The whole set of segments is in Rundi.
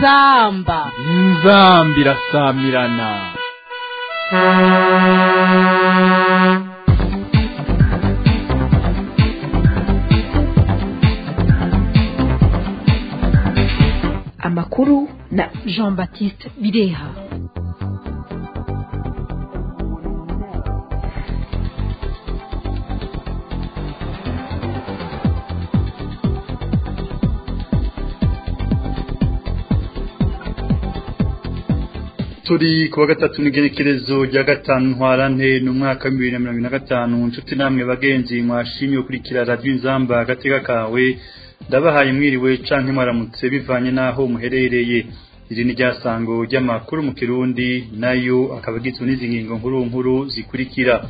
inzamba inzamba irasamirana amakuru na jean baptiste bireha turi kuwa gatatu n'igenekerezo rya gatanu ntwarante ni umwaka wa bibiri na mirongo ine na gatanu inshuti namwe bagenzi mwashimye gukurikira radiyo inzamba agatega kawe ndabahaye mwiriwe canke mwaramutse bivanye n'aho muherereye iri ni ryasango ry'amakuru mu kirundi nayo akaba agizwe n'izi ngingo nkuru nkuru zikurikira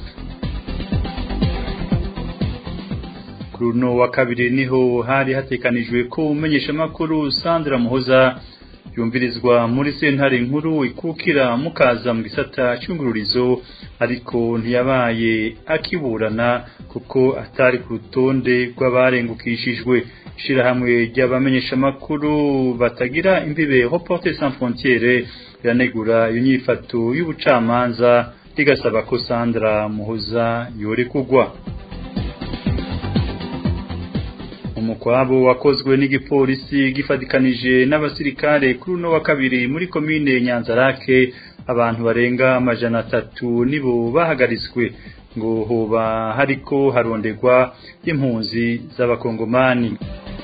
kuri uno wa kabiri niho hari hatekanijwe ko umenyeshamakuru sandra muhoza yumvirizwa muri sentare nkuru ikukira mukaza mu gisata cy'ungururizo ariko ntiyabaye akiburana kuko atari ku rutonde rw'abarengukishijwe ishirahamwe ry'abamenyeshamakuru batagira imbibe Reporters sans frontières riranegura iyo nyifato y'ubucamanza rigasaba ko Sandra Muhoza yore kugwa umukwabo wakozwe n'igipolisi gifatikanije n'abasirikare kuri uno wa kabiri muri komine Nyanzarake abantu barenga amajana atatu nibo bahagaritswe ngo hoba hariko harondegwa impunzi z'abakongomani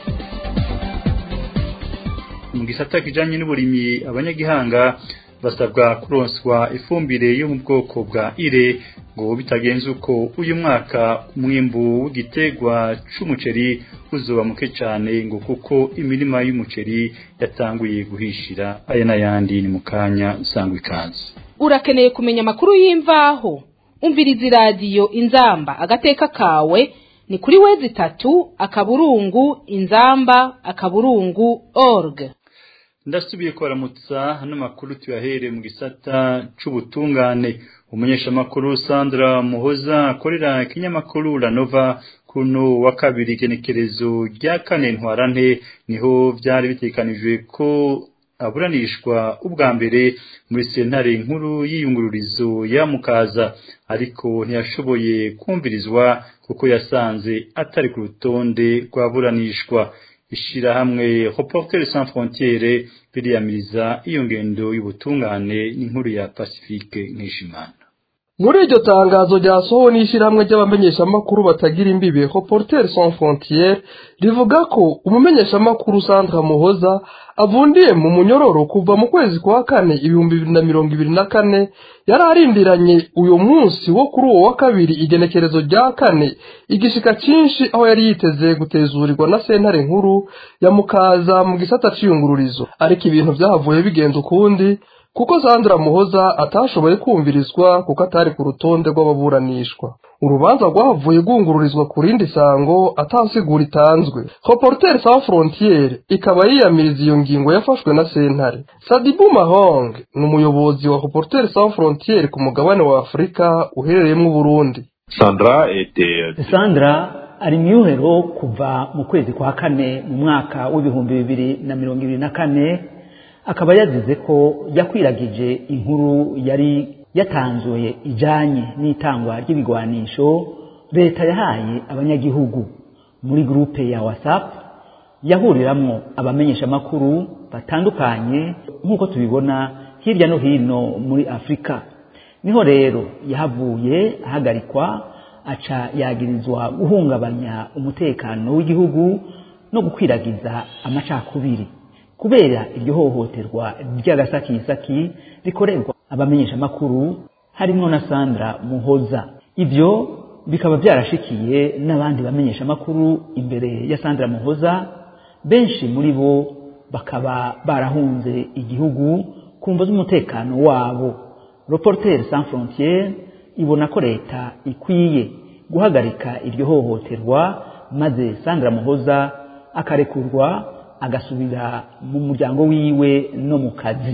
mu gisata kijanye n'uburimyi abanyagihanga basabwa kuronswa ifumbire yo mu bwoko bwa ire ngo bitagenze uko uyu mwaka umwimbu w'igitegwa c'umuceri uzoba muke cyane ngo kuko imirima y'umuceri yatanguye guhishira aya n'ayandi ni mu kanya usanga ikaze urakeneye kumenya amakuru y'imvaho umviriza iradiyo inzamba agateka kawe ni kuri wezi itatu akaburungu inzamba akaburungu org ndasubiye kubaramutsa hano makuru tuyahere mu gisata c'ubutungane umunyeshamakuru Sandra Muhoza akorera ikinyamakuru Ranova kuno wa kabiri genekerezo rya kane ntwarante niho byari bitekanijwe ko aburanishwa ubwa mbere muri sentare nkuru y'iyungururizo ya mukaza ariko ntiyashoboye kumvirizwa kuko yasanze atari ku rutonde rw'aburanishwa ishirahamwe Reporters sans frontières biriyamiriza iyo ngendo y'ubutungane n'inkuru ya Pacifique Nkishimana muri iryo tangazo ryasohowe n'ishyirahamwe ry'abamenyeshamakuru batagira imbibe Reporters sans frontières rivuga ko umumenyeshamakuru Sandra Muhoza avundiye mu munyororo kuva mu kwezi kwa kane ibihumbi bibiri na mirongo ibiri na kane yari arindiranye uyu munsi wo kuri uwo wa kabiri igenekerezo rya kane igishika cyinshi aho yari yiteze gutezurirwa na sentare nkuru ya mukaza mu gisata c'iyungururizo ariko ibintu byahavuye bigenza ukundi kuko Sandra Muhoza atashoboye kumvirizwa kuko atari ku rutonde rw'ababuranishwa urubanza rwahavuye rwungururizwa ku rindi sango atasigura itanzwe Reporters sans frontières ikaba yiyamiriza iyo ngingo yafashwe na sentare Sadibu Mahong ni umuyobozi wa Reporters sans frontières ku mugabane wa Afurika uherereyemo Burundi Sandra était Sandra ari myuhero kuva mu kwezi kwa kane mu mwaka w'ibihumbi bibiri na mirongo ibiri na kane akaba yazize ko yakwiragije inkuru yari yatanzuye ijanye n'itangwa ry'ibigwanisho leta yahaye abanyagihugu muri grupe ya whatsapp yahuriramwo abamenyeshamakuru batandukanye nk'uko tubibona hirya no hino muri afurika niho rero yahavuye ahagarikwa aca yagirizwa guhungabanya umutekano w'igihugu no gukwiragiza amacakubiri kubera iryo hohoterwa ry'agasakisaki rikorerwa abamenyeshamakuru harimwo na Sandra Muhoza ivyo bikaba byarashikiye n'abandi bamenyeshamakuru imbere ya Sandra Muhoza benshi muri bo bakaba barahunze igihugu kumva z'umutekano wabo Reporters sans frontières ibona ko leta ikwiye guhagarika iryo hohoterwa maze Sandra Muhoza akarekurwa agasubira mu muryango wiwe no mu kazi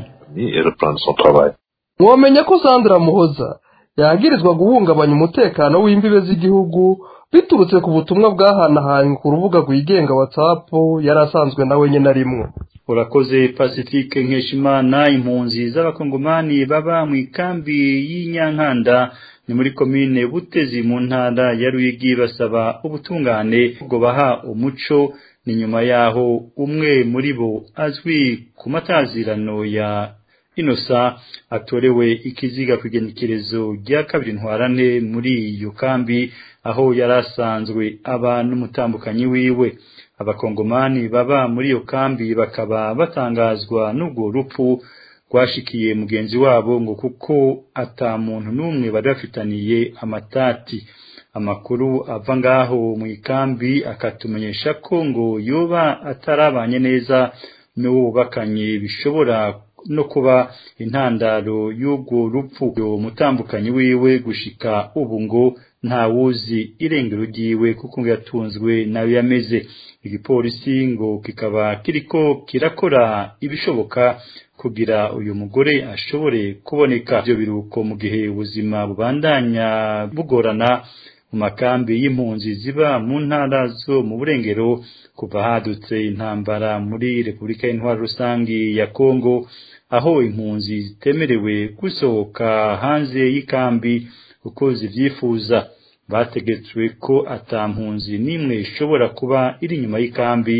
mwomenya ko Sandra Muhoza yagirizwa guhungabanya umutekano w'imbibe z'igihugu biturutse ku butumwa bwahanahanywe ku rubuga rwigenga WhatsApp yari asanzwe na wenyine arimwo urakoze pacifique nkeshimana impunzi z'abakongomani baba mu ikambi y'inyankanda ni muri komine butezi mu ntara ya ruyigi basaba ubutungane bwo baha umuco ni nyuma yaho umwe muri bo azwi ku matazirano ya inosa atorewe ikiziga ku igenekerezo rya kabiri ntwarane muri iyo kambi aho yari asanzwe aba n'umutambukanyi wiwe abakongomani baba muri iyo kambi bakaba batangazwa n'ubwo rupfu rwashikiye mugenzi wabo ngo kuko ata muntu n'umwe bari bafitaniye amatati amakuru ava ngaho mu ikambi akatumenyesha ko ngo yoba atarabanye neza n'uwo bubakanye bishobora no kuba intandaro y'ubwo rupfu uwo mutambukanyi wiwe gushika ubu ngo ntawuzi irengero ryiwe kuko ngo yatunzwe nawe yameze igipolisi ngo kikaba kiriko kirakora ibishoboka kugira uyu mugore ashobore kuboneka ibyo biruko mu gihe ubuzima bubandanya bugorana mu makambi y'impunzi ziba mu ntara zo mu burengero kuva hadutse intambara muri repubulika y'intwaro rusangi ya kongo aho impunzi zitemerewe gusohoka hanze y'ikambi uko zivyifuza bategetswe ko ata mpunzi n'imwe ishobora kuba iri inyuma y'ikambi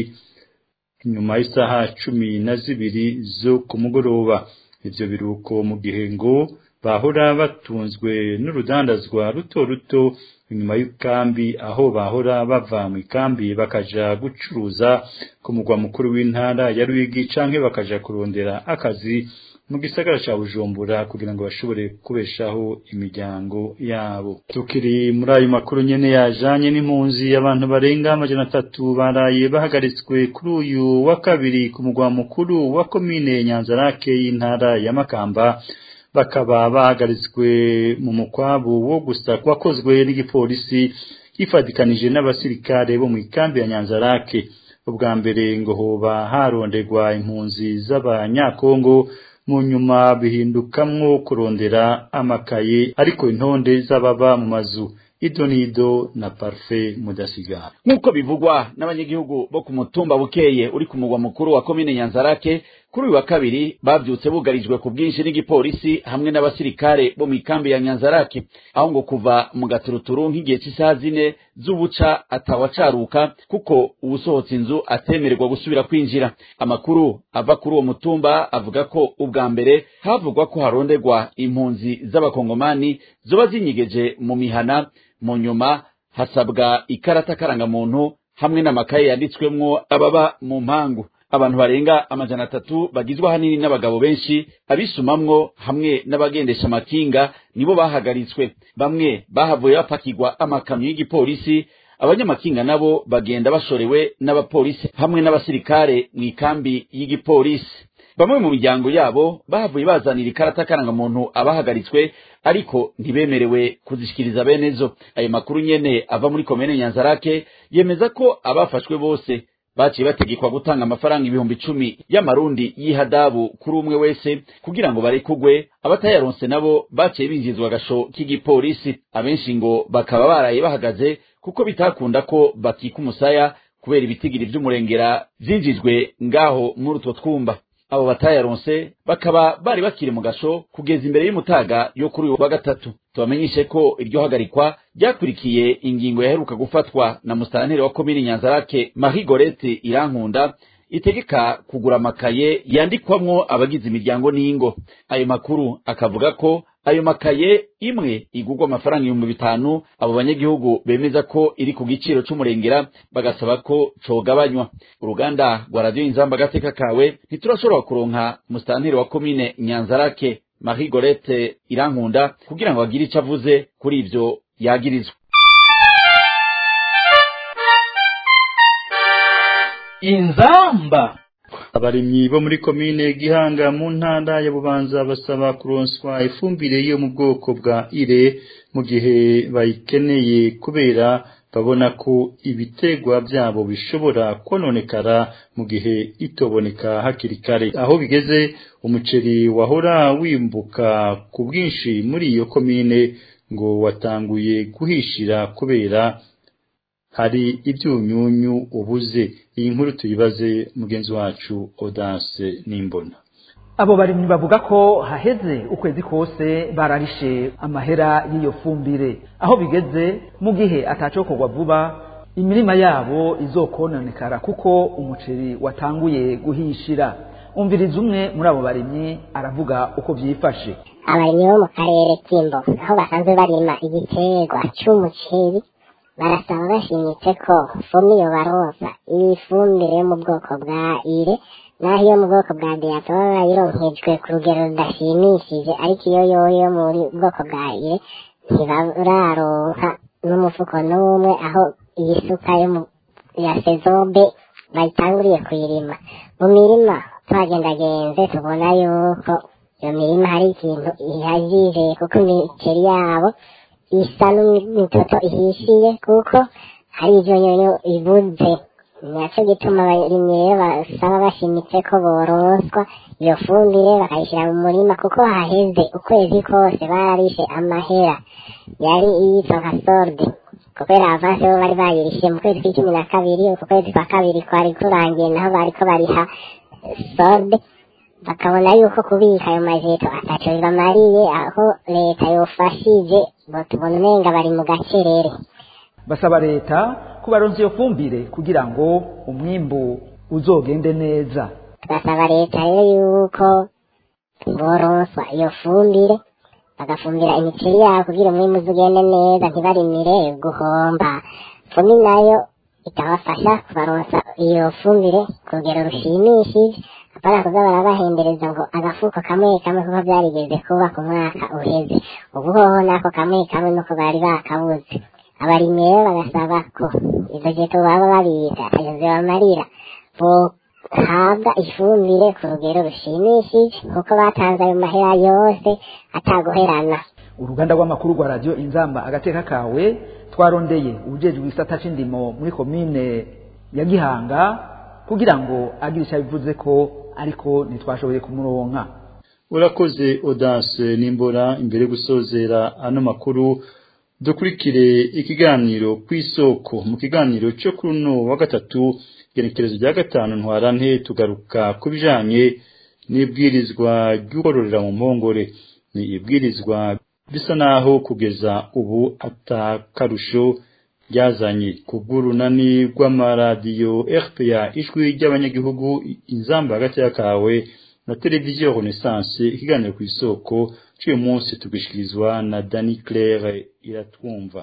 inyuma y'isaha cumi na zibiri zo ku mugoroba ivyo biruko mu gihe ngo bahora batunzwe n'urudandazwa ruto ruto inyuma y'ikambi aho bahora bava mu ikambi bakaja gucuruza ku mugwa mukuru w'intara ya Ruyigi canke bakaja kurondera akazi mu gisagara ca Bujumbura kugira ngo bashobore kubeshaho imiryango yabo tukiri muri ayo makuru nyene yajanye n'impunzi abantu barenga amajana atatu baraye bahagaritswe kuri uyu wa kabiri ku mugwa mukuru wa komine Nyanzarake y'intara ya Makamba bakaba bahagaritswe mu mukwabu wo gusa wakozwe n'igipolisi yifadikanije n'abasirikare bo mu ikambi ya Nyanzarake ubwa mbere ngo hoba harondegwa impunzi z'abanyakongo mu nyuma bihindukamwo kurondera amakaye ariko intonde z'ababa mu mazu idonido na parfait mudasigara nk'uko bivugwa n'abanyagihugu bo ku mutumba bukeye uri ku mugwa mukuru wa komine nyanzarake kuri uyu wa kabiri bavyutse bugarijwe ku bwinshi n'igipolisi hamwe n'abasirikare bo mu ikambi ya nyanzarake aho ngo kuva mu gaturuturu nk'igihe cy'isaha zine z'ubuca atawacaruka kuko uwusohotse inzu atemererwa gusubira kwinjira amakuru ava kuri uwo mutumba avuga ko ubwa mbere havugwa ko haronderwa impunzi z'abakongomani zoba zinyigeje mu mihana mu nyuma hasabwa ikarata karangamuntu hamwe n'amakaye yanditswemwo ababa mu mpangu abantu barenga amajana atatu bagizwe ahanini n'abagabo benshi abisumamwo hamwe n'abagendesha amakinga nibo bahagaritswe bamwe bahavuye bapakirwa amakamyo y'igipolisi abanyamakinga nabo bagenda bashorewe n'abapolisi hamwe n'abasirikare mu ikambi y'igipolisi bamwe mu miryango yabo bahavuye bazanira ikarata karangamuntu abahagaritswe ariko ntibemerewe kuzishikiriza bene zo ayo makuru nyene ava muri komene nyanzarake yemeza ko abafashwe bose baciye bategekwa gutanga amafaranga ibihumbi icumi y'amarundi y'ihadabu kuri umwe wese kugira ngo barekugwe abatayaronse nabo baciye binjizwa agasho k'igipolisi abenshi ngo bakaba baraye bahagaze kuko bitakunda ko bakika umusaya kubera ibitigiri vy'umurengera vyinjijwe ngaho muri utwo twumba abo batayaronse bakaba bari bakiri mu gasho kugeza imbere y'umutaga yo kuri uyu wa gatatu tubamenyeshe ko iryo hagarikwa ryakurikiye ingingo yaheruka gufatwa na musitanteri wa komini nyanzarake marie gorete irankunda itegeka kugura amakaye yandikwamwo abagize imiryango n'ingo ayo makuru akavuga ko ayo makaye imwe igurwa amafaranga ibihumbi bitanu abo banyagihugu bemeza ko iri ku giciro c'umurengera bagasaba ko cogabanywa uruganda rwa radiyo inzamba agateka kawe ntiturashobora kuronka musitanteri wa komine nyanzarake marie gorete irankunda kugira ngo agire ico avuze kuri ivyo yagirizwa inzamba abarimyi bo muri komine gihanga mu ntara ya bubanza basaba kuronswa ifumbire yo mu bwoko bwa ire mu gihe bayikeneye kubera babona ko ibitegwa byabo bishobora kononekara mu gihe itoboneka hakiri kare aho bigeze umuceri wahora wimbuka ku bwinshi muri iyo komine ngo watanguye guhishira kubera hari ibyunyunyu ubuze iyi nkuru tuyibaze mugenzi wacu Odase Nimbona abo barimyi bavuga ko haheze ukwezi kose bararishe amahera y'iyo fumbire aho bigeze mu gihe atacokorwa vuba imirima yabo izokononekara kuko umuceri watanguye guhishira umviriza umwe muri abo barimyi aravuga uko byifashe abarimyi bo mu karere k'imbo aho basanzwe barima igiterwa c'umuceri barasaba bashimitse ko fumiyo baroza ifumbire yo mu bwoko bwa ire naho iyo mu bwoko bwa deyato baba bayironkejwe ku rugero rudashimishije ariko iyo yoyo yo mu bwoko bwa ire ntibararonka n'umufuko n'umwe aho iyi suka yo mu ya sezobe bayitanguriye kuyirima mu mirima twagendagenze tubona yuko iyo mirima hari ikintu ihagije kuko imiceri yabo isa n'imitoto ihishiye kuko hari ivyo nyonyo ibuze naco gituma abarimyi rero basaba bashimitse ko boronswa iyo fumbire bakayishyira mu murima kuko haheze ukwezi kose bararishe amahera yari iyitwa nka sorde kubera avanse bo bari bayirishe mu kwezi kw'icumi na kabiri uku kwezi kwa kabiri kwari kurangiye naho bariko bariha sorde bakabona yuko kubika ayo majeto ataco bibamariye aho leta yofashije ngo tubona umenga bari mu gacerere basaba leta kubaronsa iyo fumbire kugira ngo umwimbu uzogende neza tugasaba leta rero yuko boronswa iyo fumbire bagafumbira imiceri yabo kugira umwimbu uzugende neza ntibarimire guhomba fumi nayo ikabafasha kubaronsa iyo fumbire ku rugero rushimishije apana kuza barabahendereza ngo agafuko kamwe kamwe kuko byarigeze kuba ku mwaka uheze ubu hoho nako kamwe kamwe nuko bari bakabuze abarimyi rero bagasaba ko izo jeto baba babika ayo zibamarira bohabwa ifumbire ku rugero rushimishije kuko batanze ayo mahera yose ataguherana uruganda rw'amakuru rwa radiyo inzamba agateka kawe twarondeye ubujejwe isata c'indimo muri komine ya gihanga kugira ngo agire icyo abivuze ko ariko ntitwashoboye kumuronka urakoze Odase Nimbora imbere yo gusozera ano makuru dukurikire ikiganiro ku isoko mu kiganiro cyo kuri uno wa gatatu igenekerezo rya gatanu ntwarante tugaruka ku bijanye n'ibwirizwa ry'ukororera mu mpongore ni ibwirizwa bisa naho kugeza ubu atakarusho ryazanye ku bw'urunani rw'amaradiyo RPA ijwi ry'abanyagihugu inzamba hagati kawe na televiziyo Renaissance ikiganiro ku isoko cy'uyu munsi tugishikirizwa na Dani Claire iratwumva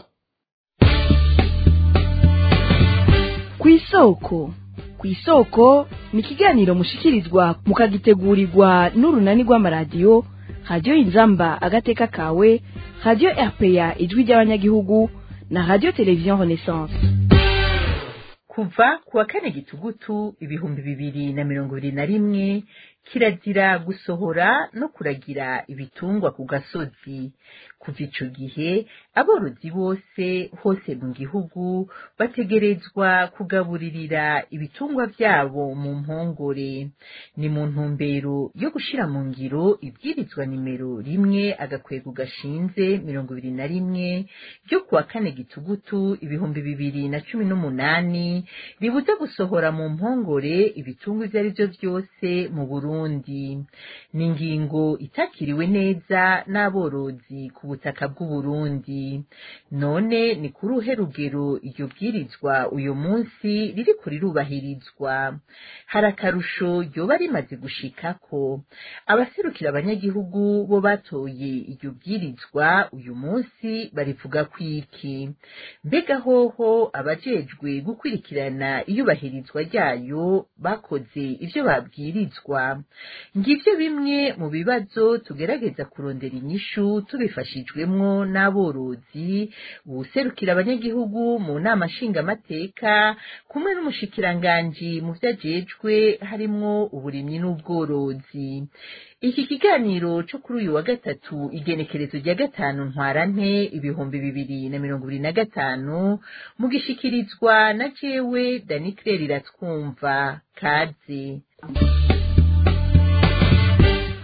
ku isoko ku isoko ni ikiganiro mushikirizwa mukagitegurirwa n'urunani rw'amaradiyo radiyo inzamba agateka kawe radiyo rpa ijwi ry'abanyagihugu na radiyo televiziyo renaissance kuva ku wa kane gitugutu ibihumbi bibiri na mirongo ibiri na rimwe kirazira gusohora no kuragira ibitungwa ku gasozi kuva ico gihe aborozi bose hose mu gihugu bategerezwa kugaburirira ibitungwa vyabo mu mpongore ni mu ntumbero yo gushira mu ngiro ibwirizwa nimero rimwe agakwego gashinze mirongo ibiri na rimwe ryo kuwa kane gitugutu ibihumbi bibiri na cumi n'umunani ribuza gusohora mu mpongore ibitungwa ivyo ari vyo vyose mu burundi ni ingingo itakiriwe neza n'aborozi ku butaka bw'uburundi none ni kuri uhe rugero iryo bwirizwa uyu munsi ririko rirubahirizwa hari akarusho ryoba rimaze gushikako abaserukira abanyagihugu bo batoye iryo bwirizwa uyu munsi barivuga kwiki mbega hoho abajejwe gukurikirana iyubahirizwa ryayo bakoze ivyo babwirizwa ngivyo bimwe mu bibazo tugerageza kurondera inyishu tubifashijwemwo n'aborozi uwuserukira abanyagihugu mu nama nshingamateka kumwe n'umushikiranganji mu vyajejwe harimwo uburimyi n'ubworozi iki kiganiro co kuri uyu wa gatatu igenekerezo rya gatanu ntwarante ibihumbi bibiri na mirongo ibiri na gatanu mugishikirizwa na jewe dani claire iratwumva kaze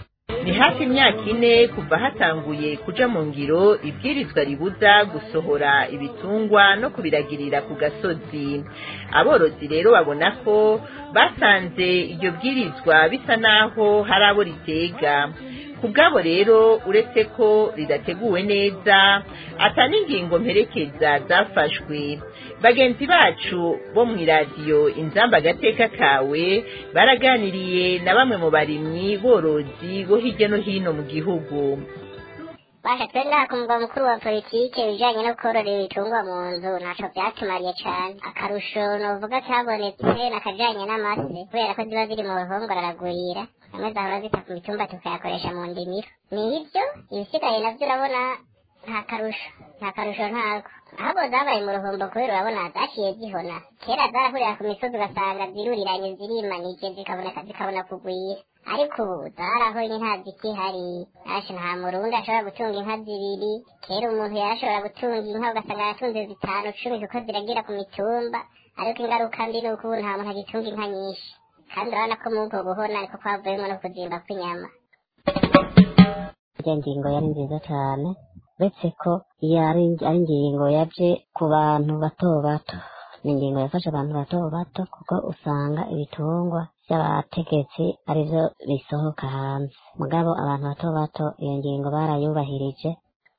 ni hafi imyaka ine kuva hatanguye kuja mu ngiro ibwirizwa ribuza gusohora ibitungwa no kubiragirira ku gasozi aborozi rero babona ko basanze iryo bwirizwa bisa naho hari abo ritega ku bwabo rero uretse ko ridateguwe neza ata n'ingingo mperekeza zafashwe bagenzi bacu bo mu iradiyo inzamba agateka kawe baraganiriye na bamwe mu barimyi borozi bo hirya no hino mu gihugu basha twe nta ku mugwa mukuru wa politike ibijanye no korora ibitungwa mu nzu ntaco vyatumariye cane akarusho novuga kabonetse nakajanye n'amase kubera ko ziba ziri mu ruhongore aragwira amwe zahora zita ku mitumba tukayakoresha mu ndimiro ni ivyo ibisigaye navyo urabona nta karusho nta karusho ntako ahubwo zabaye mu ruhombo kubera urabona zaciye zihona kera zarahurira ku misozi ugasanga ziruriranye zirimanije zikaboneka zikabona kugwira ariko ubu zarahonye nta zikihari asha nta murundi ashobora gutunga inka zibiri kera umuntu yarashobora gutunga inka ugasanga yatunze zitanu cumi kuko ziragira ku mitumba ariko ingaruka mbi ni uko ubu nta muntu agitunga inka nyinshi kandi urabona ko muri ubwo buhona ariko kwavuyemo no kuzimba kw'inyama iyo ngingo yari nziza cyane uretse ko iyo ari ari ingingo yaje ku bantu bato bato ni ingingo yafasha abantu bato bato kuko usanga ibitungwa by'abategetsi aribyo bisohoka hanze mugabo abantu bato bato iyo ngingo barayubahirije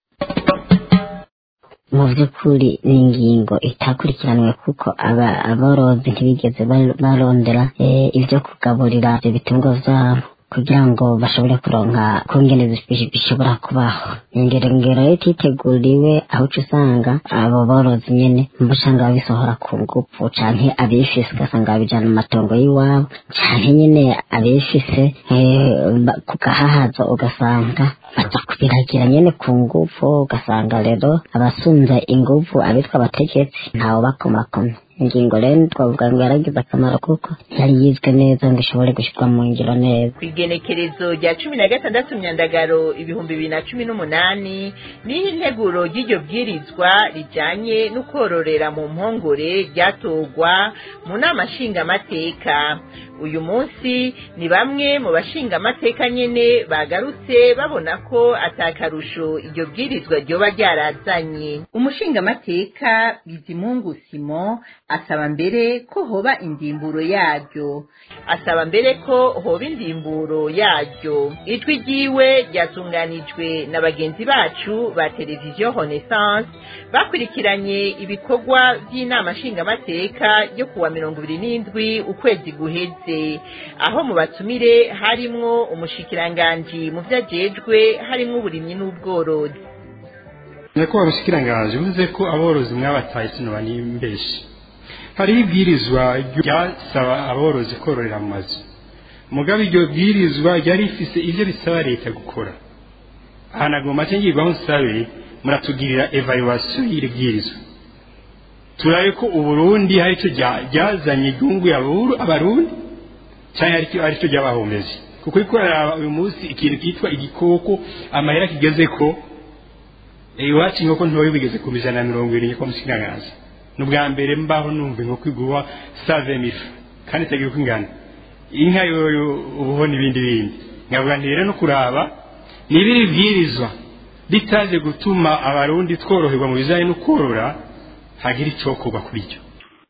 mu by'ukuri ni ingingo itakurikiranwe kuko aba aborozi ntibigeze bar- barondera eh, ibyo kugaburira ibyo bitungwa byabo kugira ngo bashobore kuronka kungene zi- bishobora kubaho ingero ngero yo titeguriwe aho uca usanga abo borozi nyene mba usanga babisohora ku ngufu canke abifise ugasanga babijana mu matongo y'iwabo canke nyene abifise eh, ba- ku gahahazo ugasanga baza kubiragira nyene ku ngufu ugasanga rero abasunze ingufu abitwa abategetsi ntawe bakomakoma ingingo rero twavuga ngo yaragize akamaro kuko yari yizwe neza ngo ishobore gushyirwa mu ngiro neza ku igenekerezo rya cumi na gatandatu myandagaro ibihumbi bibiri na cumi n'umunani niho integuro ry'iryo bwirizwa rijyanye no kororera mu mpongore ryatorwa mu nama nshingamateka uyu munsi ni bamwe mu bashingamateka nyene bagarutse babona ko atakarusho iryo bwirizwa ryoba ryarazanye umushingamateka bizimungu simo asaba mbere ko hoba indimburo yaryo asaba mbere ko hoba indimburo yaryo ijwi ryiwe ryatunganijwe na bagenzi bacu ba televiziyo renaissance bakurikiranye ibikorwa by'inama nshingamateka yo kuwa mirongo ibiri n'indwi ukwezi guheze aho mu batumire harimwo umushikiranganji mu vyo ajejwe harimwo uburimyi n'ubworozi nyakubahwa mushikiranganji bivuze ko aborozi mwabataye kino banimbeshi hariho ibwirizwa ryasaba aborozi kororera mu mazu mugabe iryo bwirizwa ryari rifise ivyo bisaba leta gukora aha nagomba make ngirwaho nsabe muratugirira evaluation y'iri bwirizwa turabe ko uburundi hari ico rya- ryazanye igihugu abarundi cyangwa aricyo aricyo ry'abahomezi kuko ikorera uyu munsi ikintu kitwa igikoko amahera kigeze ko eh, iwacu inkoko ntoya bigeze ku ijana na mirongo irindwi kwa mushikiranganji ni ubwa mbere mbaho numva inkoko igurwa save mifu kandi itagira uko ingana inka yoyo ubuho n'ibindi bindi nkavuga nti rero no kuraba niba iri bwirizwa ritaje gutuma abarundi tworoherwa mu bijanye no korora hagira icokorwa kuri ryo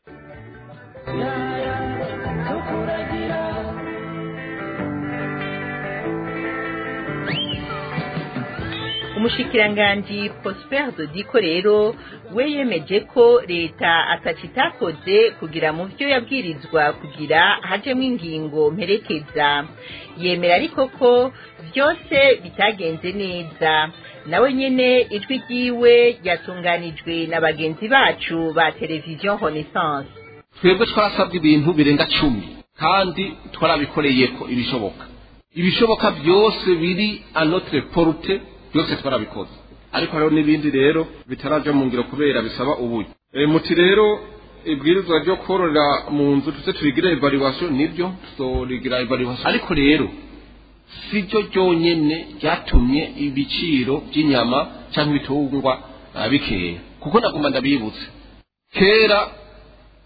umushikiranganji prosper dodiko rero we yemeje ko leta ataco itakoze kugira mu vyo yabwirizwa kugira hajemwo ingingo mperekeza yemera ariko ko vyose bitagenze neza nawe nyene ijwi ryiwe ryatunganijwe na bagenzi bacu ba televiziyo renaissance twebwe twarasabwe ibintu birenga cumi kandi twarabikoreye ko ibishoboka ibishoboka byose biri anotre porute byose twarabikoze ariko hariho n'ibindi rero bitaraja mu ngiro kubera bisaba uburyo e, muti rero ibwirizwa ryo kororera mu nzu tuze turigira evaluation nibyo tuzorigira evaluation ariko rero siryo ryonyene ryatumye ibiciro by'inyama cyangwa ibitungwa ah, bikeya kuko naguma ndabibutse kera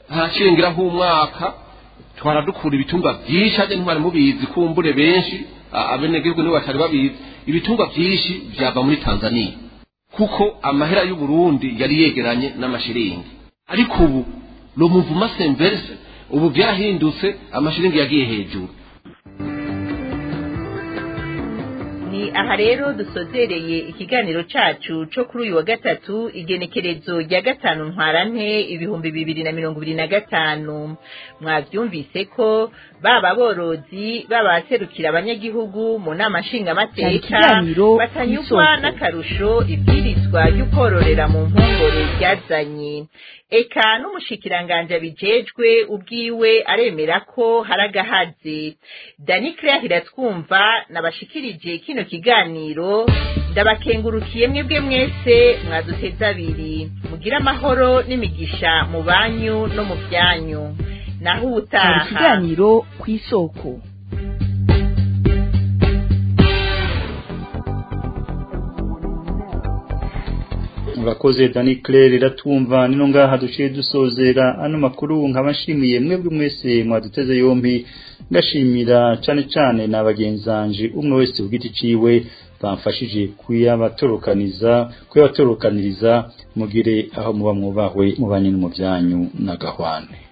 harashingiraho umwaka twaradukura ibitungwa byinshi hajya ntibari mubizi kumbure benshi abenegihugu nibo batari babizi ibitungwa byinshi byava muri tanzania kuko amahera y'u Burundi yari yegeranye n'amashiringi ariko ubu lo muvuma semverse ubu byahindutse amashiringi yagiye hejuru ni aha rero dusozereye ikiganiro cacu co kuri uyu wa gatatu igenekerezo rya gatanu ntwarante ibihumbi bibiri na mirongo ibiri na gatanu mwavyumvise ko baba aborozi baba abaserukira abanyagihugu mu nama nshingamateka ikiganiro batanyurwa kw'isoko. n'akarusho ibwirizwa ry'ukwororera mu mpongore ryazanye eka n'umushikiranganje abijejwe ubwiwe aremera ko hari agahaze dani claire iratwumva nabashikirije kino kiganiro ndabakengurukiye mwebwe mwese mwaduteze abiri mugire amahoro n'imigisha mu banyu no mu byanyu naho hari ubutaha ikiganiro ku isoko murakoze dani claire iratwumva nino ngaha duciye dusozera ano makuru nkabashimiye mwebwe mwese mwaduteze yombi ngashimira cane cane na bagenzanje umwe wese ku giti ciwe bamfashije kuyabatorokaniza kuyabatorokaniriza mugire aho muba mwubahwe mubanye no mu byanyu na gahwane